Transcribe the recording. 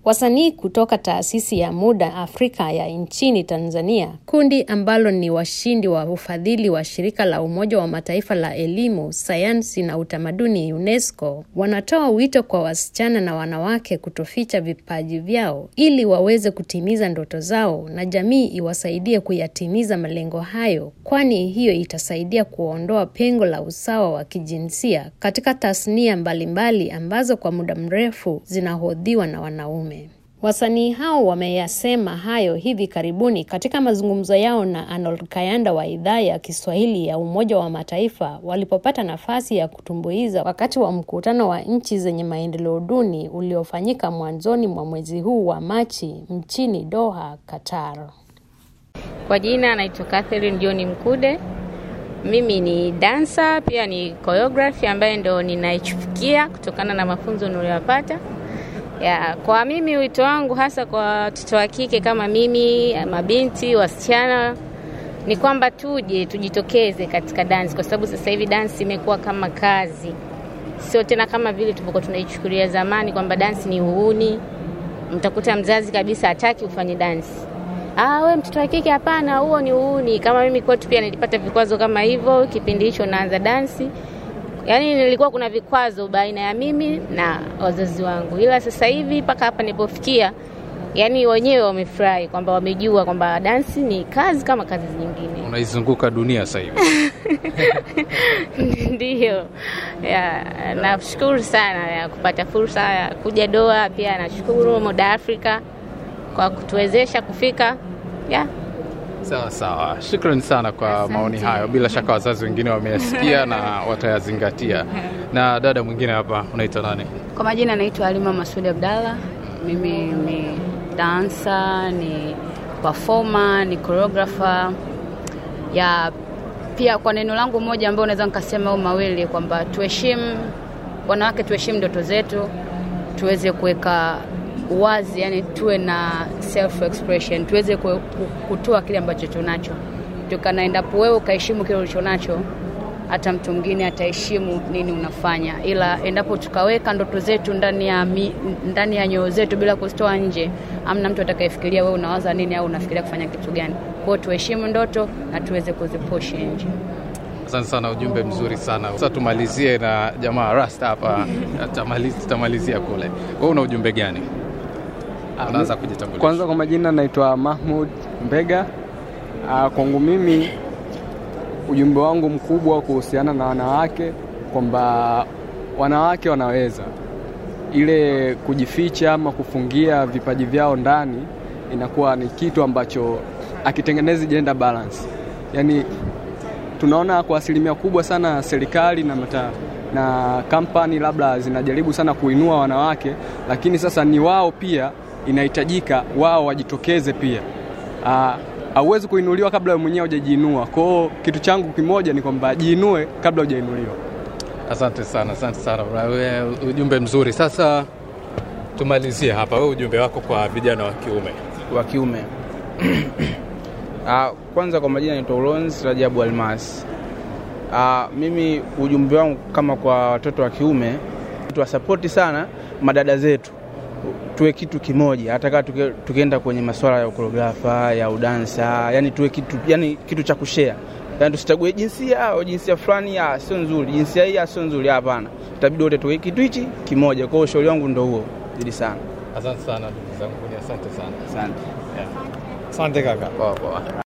Wasanii kutoka taasisi ya Muda Afrika ya nchini Tanzania, kundi ambalo ni washindi wa ufadhili wa shirika la Umoja wa Mataifa la elimu, sayansi na utamaduni UNESCO, wanatoa wito kwa wasichana na wanawake kutoficha vipaji vyao ili waweze kutimiza ndoto zao na jamii iwasaidie kuyatimiza malengo hayo, kwani hiyo itasaidia kuondoa pengo la usawa wa kijinsia katika tasnia mbalimbali ambazo kwa muda mrefu zinahodhiwa na wanaume. Wasanii hao wameyasema hayo hivi karibuni katika mazungumzo yao na Arnold Kayanda wa idhaa ya Kiswahili ya Umoja wa Mataifa walipopata nafasi ya kutumbuiza wakati wa mkutano wa nchi zenye maendeleo duni uliofanyika mwanzoni mwa mwezi huu wa Machi mchini Doha, Qatar. Kwa jina anaitwa Catherine John Mkude. Mimi ni dansa pia ni choreography ambaye ndo ninaichufikia kutokana na mafunzo niliyopata. Ya, kwa mimi wito wangu hasa kwa watoto wa kike kama mimi, mabinti, wasichana ni kwamba tuje tujitokeze katika dansi, kwa sababu sasa hivi dansi imekuwa kama kazi, sio tena kama vile tulivyokuwa tunaichukulia zamani kwamba dansi ni uhuni. Mtakuta mzazi kabisa hataki ufanye dansi. Ah, we mtoto wa kike, hapana, huo ni uhuni. Kama mimi kwetu pia nilipata vikwazo kama hivyo kipindi hicho naanza dansi yaani nilikuwa kuna vikwazo baina ya mimi na wazazi wangu, ila sasa hivi mpaka hapa nilipofikia, yani wenyewe wamefurahi kwamba wamejua kwamba dansi ni kazi kama kazi nyingine. Unaizunguka dunia sasa hivi. Ndiyo, ya, nashukuru sana ya kupata fursa ya kuja Doha. Pia nashukuru Muda Afrika kwa kutuwezesha kufika ya Sawa sawa, shukrani sana kwa Asante. maoni hayo. Bila shaka wazazi wengine wameyasikia na watayazingatia. Na dada mwingine hapa, unaitwa nani? Kwa majina naitwa Halima Masudi Abdalla. Mimi ni dansa, ni performer, ni choreographer. Ya pia kwa neno langu moja ambao naweza nikasema au mawili kwamba tuheshimu wanawake, tuheshimu ndoto zetu, tuweze kuweka uwazi, yani tuwe na self expression, tuweze ku- ku- kutoa kile ambacho tunacho. Tukana endapo wewe ukaheshimu kile ulicho nacho, hata mtu mwingine ataheshimu nini unafanya, ila endapo tukaweka ndoto zetu ndani ya mi, ndani ya nyoyo zetu bila kuzitoa nje, amna mtu atakayefikiria wewe unawaza nini au unafikiria kufanya kitu gani. Kwa hiyo tuheshimu ndoto na tuweze kuzipush nje. Asante sana, ujumbe mzuri sana. Sasa tumalizie na jamaa Rasta hapa, Tutamaliz- tutamalizia kule. Wewe una ujumbe gani? Unaanza kujitambulisha. Kwanza kwa majina naitwa Mahmud Mbega. Ah, Kwangu mimi ujumbe wangu mkubwa kuhusiana na wanawake kwamba wanawake wanaweza, ile kujificha ama kufungia vipaji vyao ndani inakuwa ni kitu ambacho akitengenezi gender balance. Yaani tunaona kwa asilimia kubwa sana serikali na mata, na kampani labda zinajaribu sana kuinua wanawake, lakini sasa ni wao pia inahitajika wao wajitokeze pia. Ah, Hauwezi kuinuliwa kabla wewe mwenyewe hujajiinua. Kwa hiyo kitu changu kimoja ni kwamba jiinue kabla hujainuliwa. Asante sana, asante sana. Wewe, Ujumbe mzuri. Sasa tumalizie hapa, wewe ujumbe wako kwa vijana wa kiume. wa kiume. Ah, kwanza kwa majina naitwa Ulons Rajabu Almas. Ah, mimi ujumbe wangu kama kwa watoto wa kiume tuwasapoti sana madada zetu, tuwe kitu kimoja, hata kama tuke, tukienda kwenye masuala ya koreografa ya udansa, yani tuwe kitu, yani kitu cha kushare, yani tusichague jinsia au jinsia fulani, ah, sio nzuri, jinsia hii ah, sio nzuri, hapana, itabidi wote tuwe kitu hichi kimoja. Kwa hiyo ushauri wangu ndo huo, zidi sana. Asante sana ndugu zangu, asante sana. Asante. Asante kaka. Poa poa.